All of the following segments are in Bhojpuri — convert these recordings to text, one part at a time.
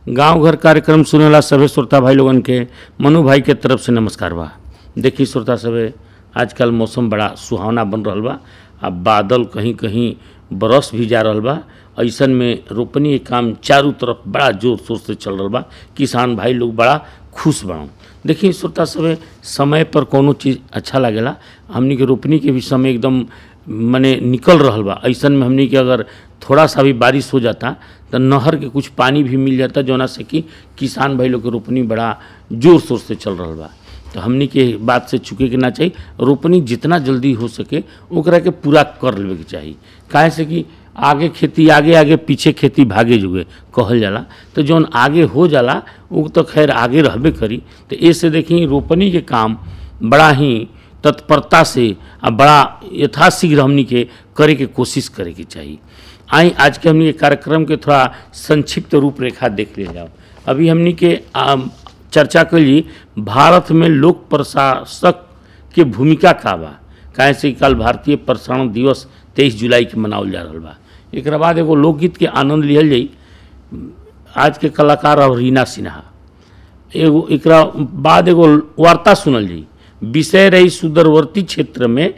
गांव घर कार्यक्रम सुनेला सभे श्रोता भाई लोगन के मनु भाई के तरफ से नमस्कार बा देखी श्रोता सभे आजकल मौसम बड़ा सुहावना बन रहल बा आ बादल कहीं कहीं बरस भी जा रहल बा ऐसन में रोपनी के काम चारों तरफ बड़ा जोर शोर से चल रहल बा किसान भाई लोग बड़ा खुश बा देखिए श्रोता सभे समय पर कोनो चीज़ अच्छा लागेला हमनी के रोपनी के भी समय एकदम मने निकल रहल बा ऐसन में हमनी के अगर थोड़ा सा भी बारिश हो जाता तो नहर के कुछ पानी भी मिल जाता जौना से कि किसान भाई लोग के रोपनी बड़ा जोर शोर से चल रहल बा तो हमनी के बात से चुके के ना चाहिए रोपनी जितना जल्दी हो सके ओकरा के पूरा कर लेवे के चाही काहे से कि आगे खेती आगे आगे पीछे खेती भागे जुगे कहल जाला तो जौन आगे हो जाला वो तो खैर आगे रहबे करी तो ऐसे देखी रोपनी के काम बड़ा ही तत्परता से आ बड़ा यथाशीघ्र हमनी के करे के कोशिश करे के चाहिए आई आज के हमनी के कार्यक्रम के थोड़ा संक्षिप्त रूपरेखा देख ले जाओ अभी हमनी के आम, चर्चा कैली भारत में लोक प्रशासक के भूमिका का बा काहे से कि कल भारतीय प्रसारण दिवस तेईस जुलाई के मनावल जा रहल बा एक बाद एगो लोकगीत के आनंद लिहल जाई आज के कलाकार और रीना सिन्हा एगो एकरा बाद एगो वार्ता सुनल जाई विषय रही सुदूरवर्ती क्षेत्र में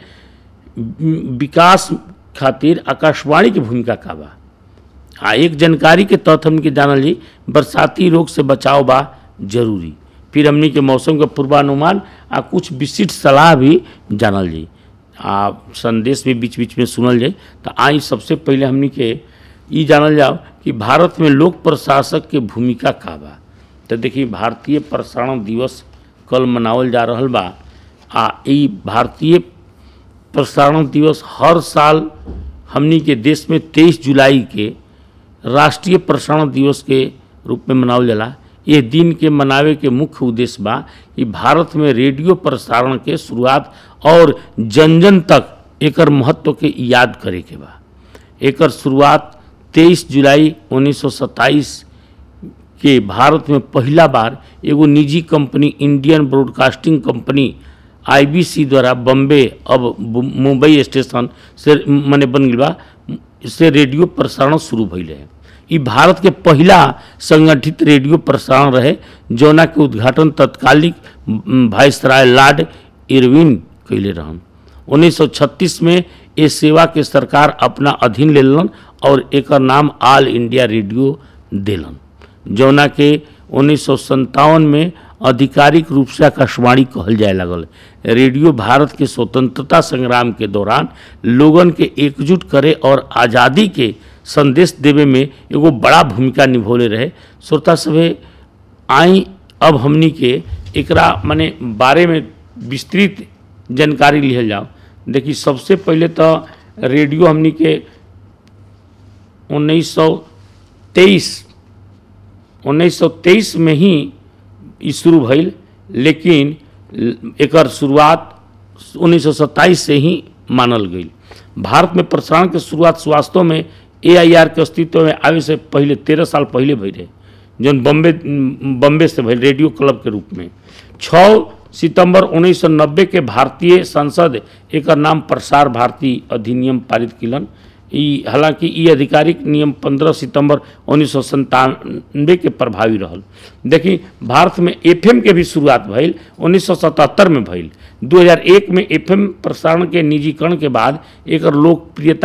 विकास खातिर आकाशवाणी की भूमिका का बा आ एक जानकारी के तहत हमके जानल जी बरसाती रोग से बचाव बा जरूरी फिर हमनी के मौसम के पूर्वानुमान आ कुछ विशिष्ट सलाह भी जानल जी आ संदेश भी बीच बीच में सुनल जाए तो आई सबसे पहले हमनी के ई जानल जाओ कि भारत में लोक प्रशासक के भूमिका का बा तो देखिए भारतीय प्रसारण दिवस कल मनावल जा रहल बा आ ई भारतीय प्रसारण दिवस हर साल हमनी के देश में तेईस जुलाई के राष्ट्रीय प्रसारण दिवस के रूप में मनावल जाला ये दिन के मनावे के मुख्य उद्देश्य बा कि भारत में रेडियो प्रसारण के शुरुआत और जन जन तक एकर महत्व के याद करे के बा एकर शुरुआत 23 जुलाई 1927 के भारत में पहला बार एगो निजी कंपनी इंडियन ब्रॉडकास्टिंग कंपनी आईबीसी द्वारा बम्बे अब मुंबई स्टेशन से मने बन गई बा से रेडियो प्रसारण शुरू भइल है ई भारत के पहला संगठित रेडियो प्रसारण रहे जौना के उद्घाटन तत्कालिक वायसराय लॉर्ड इरविन कैले रहन 1936 में ये सेवा के सरकार अपना अधीन ले लेलन और एकर नाम ऑल इंडिया रेडियो देलन जौना के उन्नीस में आधिकारिक रूप से आकाशवाणी कहल जाए लगल रेडियो भारत के स्वतंत्रता संग्राम के दौरान लोगन के एकजुट करे और आज़ादी के संदेश देवे में एगो बड़ा भूमिका निभौले रहे श्रोता सभे आई अब हमनी के एकरा माने बारे में विस्तृत जानकारी लिहल जाओ देखिए सबसे पहले तो रेडियो हमनी के उन्नीस सौ तेईस उन्नीस सौ तेईस में ही ई शुरू भइल लेकिन एकर शुरुआत 1927 से ही मानल गई भारत में प्रसारण के शुरुआत वास्तव में एआईआर के अस्तित्व में आवे से पहले तेरह साल पहले भई रहे जौन बम्बे बम्बे से भइल रेडियो क्लब के रूप में छः सितंबर 1990 के भारतीय संसद एकर नाम प्रसार भारती अधिनियम पारित किलन ई हालांकि ई आधिकारिक नियम 15 सितंबर उन्नीस के प्रभावी रहल देखी भारत में एफएम के भी शुरुआत भइल 1977 में भइल 2001 में एफएम प्रसारण के निजीकरण के बाद एकर लोकप्रियता